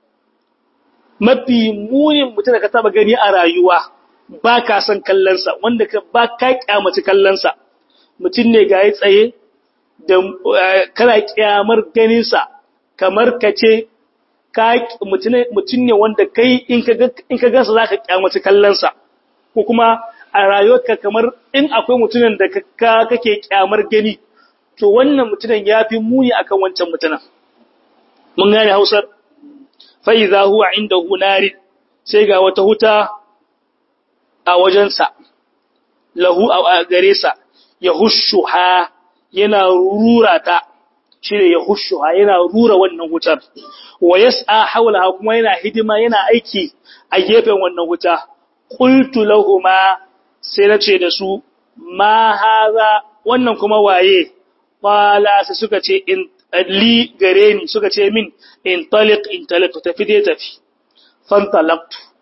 mafi munin mutum da ka taba gani a rayuwa ba ka son kallonsa wanda ba ka kyamaci kallonsa mutum ne ga ya tsaye da kana kyamar ganinsa kamar ka ce mutum ne wanda kai in ka gasa za ka kyamaci kallonsa ko kuma a rayuwarka kamar in akwai mutumin da kake kyamar gani to wannan mutumin ya fi muni akan wancan mutumin mun gane hausar fa'iza huwa inda hunari sai ga wata huta a wajensa lahu a gare sa ya hushu ha yana rura ta shi ne ya hushu ha yana rura wannan wutar wa yas'a hawlaha kuma yana hidima yana aiki a gefen wannan wuta qultu lahumu sai nace da su ma haza wannan kuma waye qala sai suka ce in li gare ni suka ce min in taliq in taliq tafi dai tafi fantalaqtu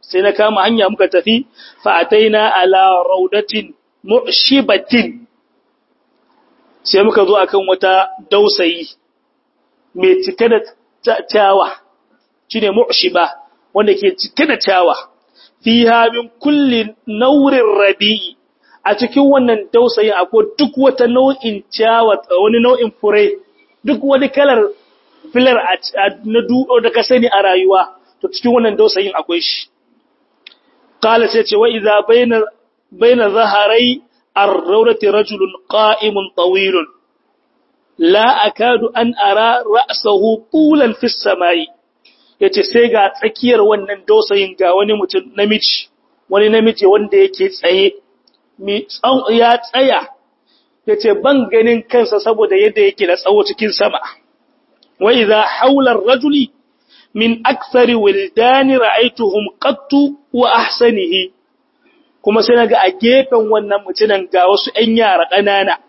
sai na kama hanya muka tafi fa ataina ala raudatin mu'shibatin sai muka zo akan wata dausayi mai cike da tawa shine mu'shiba wanda ke cike da tawa fiha min kulli naurin rabi'i a cikin wannan dausayin akwai duk wata nau'in ciyawa wani nau'in fure duk wani kalar filar na dudo da ka sani a rayuwa to cikin wannan dausayin akwai shi qala sai ce wa idza baina baina zaharai ar-rawdati rajulun qa'imun tawilun la akadu an ara ra'sahu tulan fi samai yace sai ga tsakiyar wannan dausayin ga wani mutum namiji wani namiji wanda yake tsaye ya tsaya ya ce ban ganin kansa saboda yadda yake da tsawo cikin sama wai za haular rajuli min aksari wildani ra'aituhum qattu wa ahsanihi kuma sai naga a gefen wannan mutunan ga wasu ƴan yara ƙanana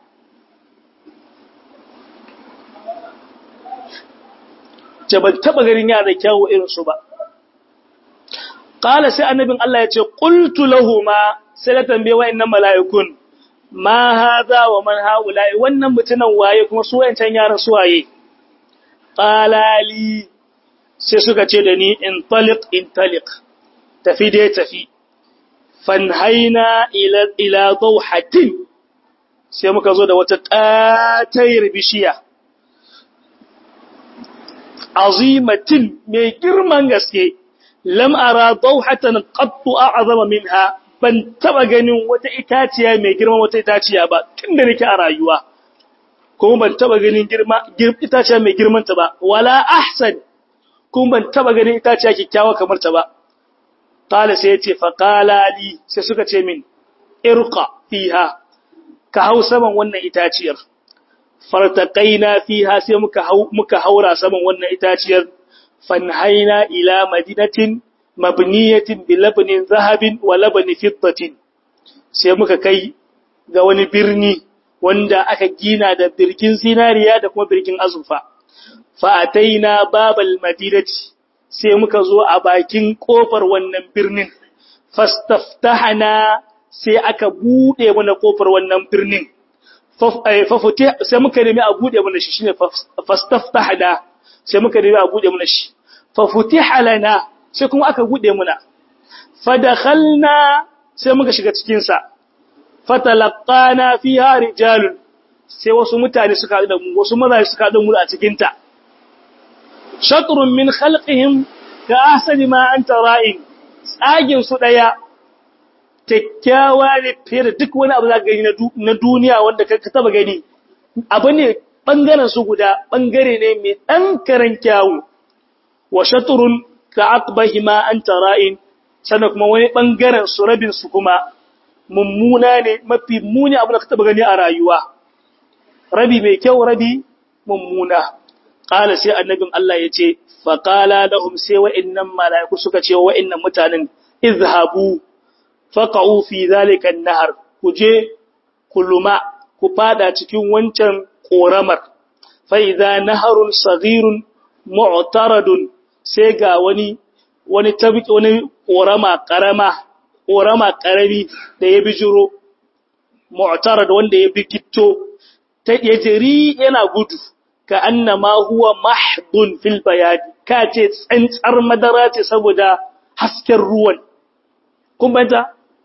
ce ban taba ganin yara kyawu irin su ba qala sai annabin Allah ya ce qultu lahumu sai na tambaye wayannan mala'ikun ma hadha wa man haula'i wannan mutunan waye kuma su wayancan yaran su waye qalali sai suka ce da ni in taliq in taliq tafi dai tafi fanhaina ila ila dawhatin sai muka zo da wata katayar bishiya azimatin mai girman gaske lam ara dawhatan qattu a'zama minha ban taba ganin wata itaciya mai girma wata itaciya ba tunda nake a rayuwa kuma ban taba ganin girma itaciya mai girman ta ba wala ahsan kuma ban taba ganin itaciya kikkiawa kamar ta ba qala sai yace fa qala li sai suka ce min irqa fiha ka hau saman wannan itaciyar fartaqaina fiha sai muka hau muka haura saman wannan itaciyar fanhaina ila madinatin mabniyatin bi labnin zahabin wa labni fiddatin sai muka kai ga wani birni wanda aka gina da birkin zinariya da kuma birkin azurfa fa ataina babal madinati sai muka zo a bakin kofar wannan birnin fastaftahana sai aka bude mana kofar wannan birnin sai muka nemi a bude mana shi shine fastaftahana sai muka nemi a bude mana shi fa futiha lana sai kuma aka bude muna fadakhalna sai muka shiga cikin sa fatalaqana fiha rijalun sai wasu mutane suka da mu wasu mazaje suka da mu a cikin ta shatrun min khalqihim ka ahsani ma anta ra'in tsagin su daya kyakkyawa ne fiye da duk wani abu za ka gani na duniya wanda ka taba gani abu ne bangaren su guda bangare ne mai dan karan kyawu wa shatrun ka aqbahi ma anta ra'in sannan kuma wani bangaren su rabin su kuma mummuna ne mafi muni abu da ka taba gani a rayuwa rabi mai kyau rabi mummuna qala sai annabin Allah yace fa qala lahum sai wa'annan malaiku suka ce wa'annan mutanen izhabu faqa'u fi zalika an-nahr kuje kuluma ku fada cikin wancan koramar fa idza naharun saghirun mu'taradun sai ga wani wani tabiki wani korama karama korama karami da ya bijiro mu'tarad wanda ya bikitto ta yajiri yana gudu ka annama huwa mahdun fil bayad ka ce tsantsar madara ce saboda hasken ruwan kun banta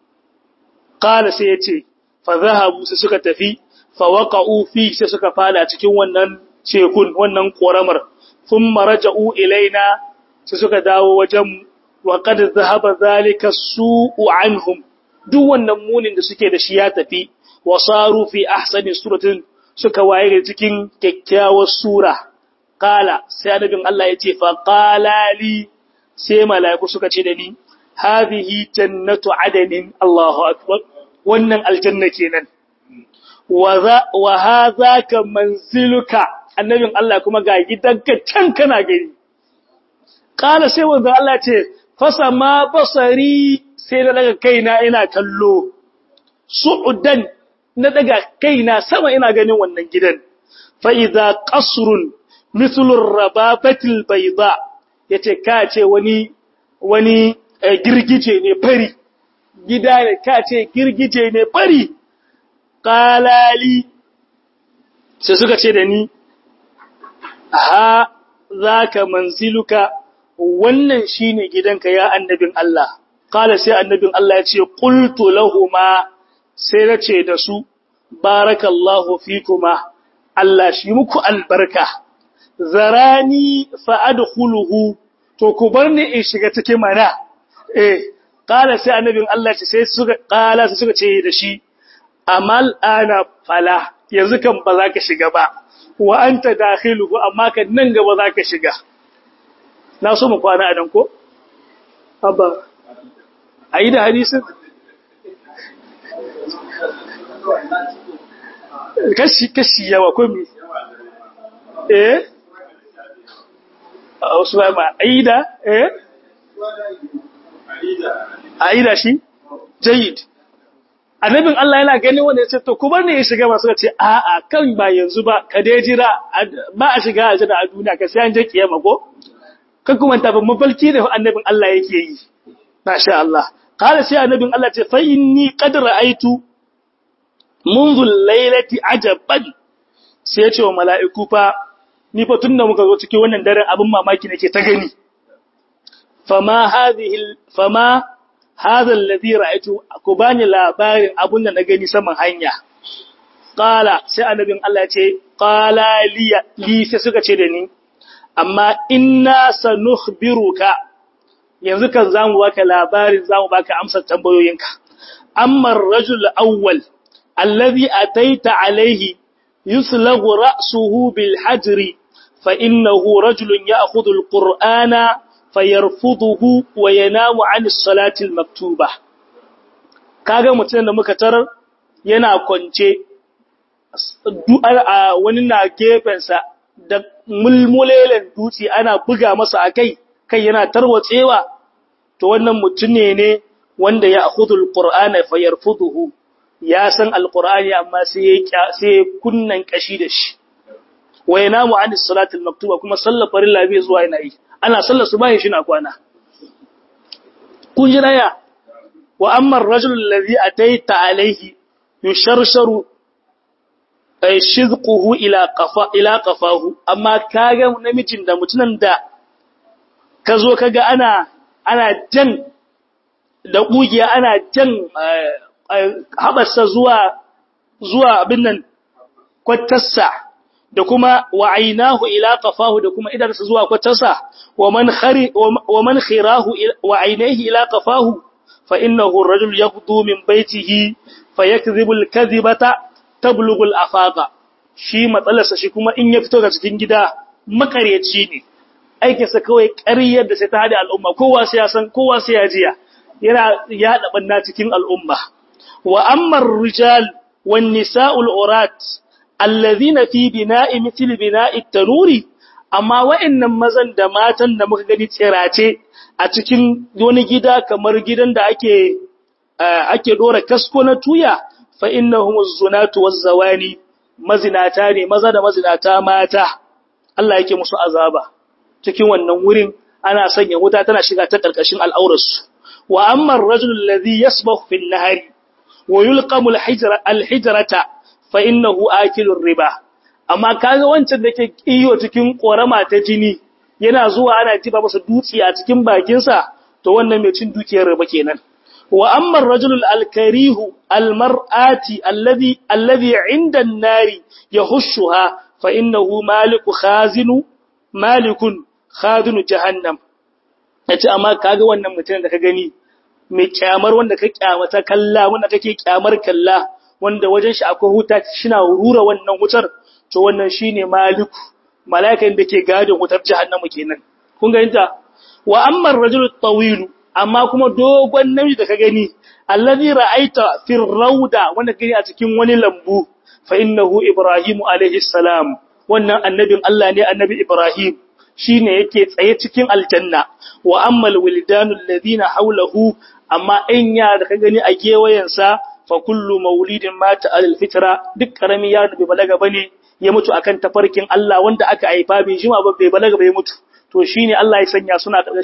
qala sai yace fa zahabu sai suka tafi fa waqa'u fi sai suka fada cikin wannan cekun wannan koramar thumma raja'u ilaina sai suka dawo wajen wa qad zahaba zalika su'u anhum duk wannan munin da suke da shi ya tafi wa saru fi ahsani suratin suka waye da cikin kyakkyawar sura qala sai annabin Allah yace fa qala li sai malaiku suka ce da ni hadhihi jannatu adanin Allahu akbar wannan aljanna kenan wa hadhaka manziluka annabin Allah kuma ga gidanka can kana gani kala sai wanda Allah ce fasa ma basari sai na daga kaina ina kallo su'udan na daga kaina sama ina ganin wannan gidan fa idza qasrun mithlur rababatil bayda yace ka ce wani wani girgije ne fari gida ne ka ce girgije ne fari qalali sai suka ce da ni ha zaka manziluka wannan shine gidanka ya annabin Allah qala sai annabin Allah ya ce qultu lahumu sai na ce da su barakallahu fikuma Allah shi muku albarka zarani fa adkhuluhu to ku bar ni in shiga cikin mana eh qala sai annabin Allah ce sai suka qala sai suka ce da shi amal ana fala yanzu kan ba za ka shiga ba wa anta dakhiluhu amma kan nan gaba za ka shiga na so mu kwana a dan ko abba ayi da hadisin kashi kashi yawa ko me eh wasu ba ma aida eh aida shi jayid annabin Allah yana gani wanda ya ce to ku bar ne ya shiga masu ce a'a kan ba yanzu ba ka dai jira ba a shiga a jira a duniya ka sai an je kiyama ko kan kuma ta ban mafalki da annabin Allah yake yi masha Allah qala sai annabin Allah ce fa inni qad ra'aitu منذ الليلة عجبا sai ya ce wa mala'iku fa ni fa tunda muka zo cikin wannan daren abin mamaki nake ta gani fama hadhihi fama hadha alladhi ra'aytu ku bani labarin abun da na gani saman hanya qala sai annabin Allah ya ce qala li li sai suka ce da ni amma inna sanukhbiruka yanzu kan zamu baka labarin zamu baka amsar tambayoyinka amma ar-rajul awwal الذي أتيت عليه يسلغ رأسه بالحجر فإنه رجل يأخذ القرآن فيرفضه وينام عن الصلاة المكتوبة kaga mutum da muka tarar yana kwance wani na gefensa da mulmulelen dutse ana buga masa a kai kai yana tarwatsewa to wannan mutum ne ne wanda ya akhudul qur'ana fayarfuduhu ya san alqur'ani amma sai ya sai kunnan kashi da shi wa yanamu an salatul maktuba kuma sallar farilla bai zuwa yana yi ana sallar subahi shi na kwana kun ji daya wa amma ar-rajul alladhi ataita alayhi yusharsharu ay shizquhu ila qafa ila qafahu amma kaga namijin da mutunan da kazo kaga ana ana jan da kugiya ana jan haɓarsa zuwa zuwa abin nan kwatarsa da kuma wa ainahu ila qafahu da kuma idarsa zuwa kwatarsa wa man khari wa man khirahu wa ainihi ila qafahu fa innahu ar-rajul yaghdu min baytihi fayakdhibu al-kadhibata tablughu al-afaqa shi matsalarsa shi kuma in ya fito daga cikin gida makaryaci ne aikinsa kawai ƙaryar da sai ta hada al'umma kowa sai ya san kowa sai ya jiya yana yaɗa ɓanna cikin al'umma wa ammar rijal wan nisa'ul urat allazina fi bina'i mithl bina'i tanuri amma wa'annan mazan da matan da muka gani tsirace a cikin wani gida kamar gidan da ake ake dora kasko na tuya fa innahum az-zunatu waz-zawani mazinata ne maza da mazinata mata Allah yake musu azaba cikin wannan wurin ana sanya wuta tana shiga ta karkashin al'aurarsu wa amma ar-rajul alladhi yasbahu fi an-nahari wa yulqamu al-hijra al-hijrata fa innahu akilur riba amma kaga wancan da ke iyo cikin korama ta jini yana zuwa ana tiba masa dutse a cikin bakin sa to wannan mai cin dukiyar riba kenan wa amma ar-rajul al-karihu al-mar'ati alladhi alladhi 'inda an-nari yahushuha fa innahu maliku khazinu malikun khazinu jahannam yace amma kaga wannan mutum da ka gani mai kyamar wanda ka kyamata kalla wanda kake kyamar kalla wanda wajen shi akwai huta shina rura wannan wutar to wannan shine maliku malaikan da ke gadin wutar jahannama kenan kun ga inta wa amma ar-rajulu at-tawil amma kuma dogon namiji da ka gani allazi ra'aita fi rawda wanda gani a cikin wani lambu fa innahu ibrahimu alaihi salam wannan annabin Allah ne annabi ibrahim shine yake tsaye cikin aljanna wa ammal wildanul ladina hawlahu amma in ya da ka gani a gewayensa fa kullu maulidin mata alal fitra duk karami ya bai balaga bane ya mutu akan tafarkin Allah wanda aka haifa bai jima ba bai balaga bai mutu to shine Allah ya sanya suna ƙarshen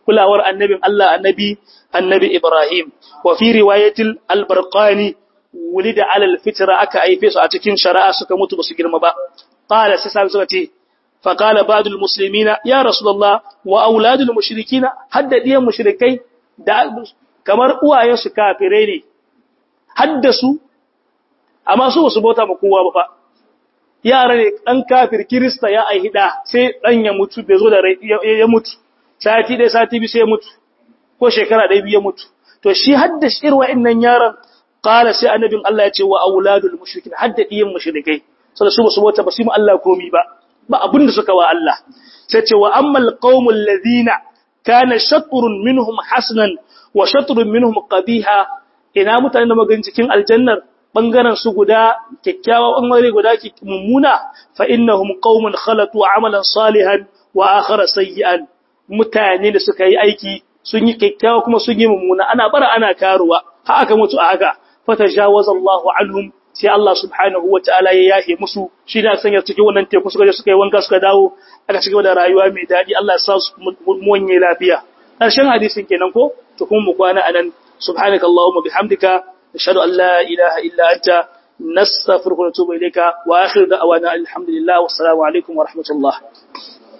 kulawar annabin Allah annabi annabi Ibrahim wa fi riwayatil al-barqani wulida ala al-fitra aka aife su a cikin shari'a suka mutu basu girma ba qala sai sai suka ce fa qala ba'dul muslimina ya rasulullah wa auladul mushrikina haddadiyan mushrikai da kamar uwayen su kafirai ne haddasu amma su basu bauta ma kowa ba fa yara ne dan kafir kirista ya aihida sai dan ya mutu bai zo da ya mutu sati dai sati bi sai ya mutu ko shekara ɗaya biyu ya mutu to shi hadda shir wa'annan yaran qala sai annabin Allah ya ce wa auladul mushrikin hadda diyan mushrikai sai su su bota ba su mu Allah komi ba ba abin da suka wa Allah sai ce wa ammal qaumul ladina kana shatrun minhum hasanan wa shatrun minhum qabiha ina mutanen da magan cikin aljannar bangaren su guda kyakkyawa bangare guda mummuna fa innahum qaumun khalatu amalan salihan wa akhara sayyi'an mutane da suka yi aiki sun yi kyakkyawa kuma sun yi mummuna ana bara ana karuwa ha aka mutu a haka fatajawaza Allahu anhum sai Allah subhanahu wataala ya yahe musu shi da sanya cikin wannan teku suka je suka yi wanka suka dawo aka cigaba da rayuwa mai dadi Allah ya sa su muwanye lafiya karshen hadisin kenan ko to kuma mu kwana anan subhanaka allahumma bihamdika ashhadu an la ilaha illa anta nastaghfiruka wa natubu ilayka wa akhiru da'wana alhamdulillah wassalamu alaikum wa rahmatullah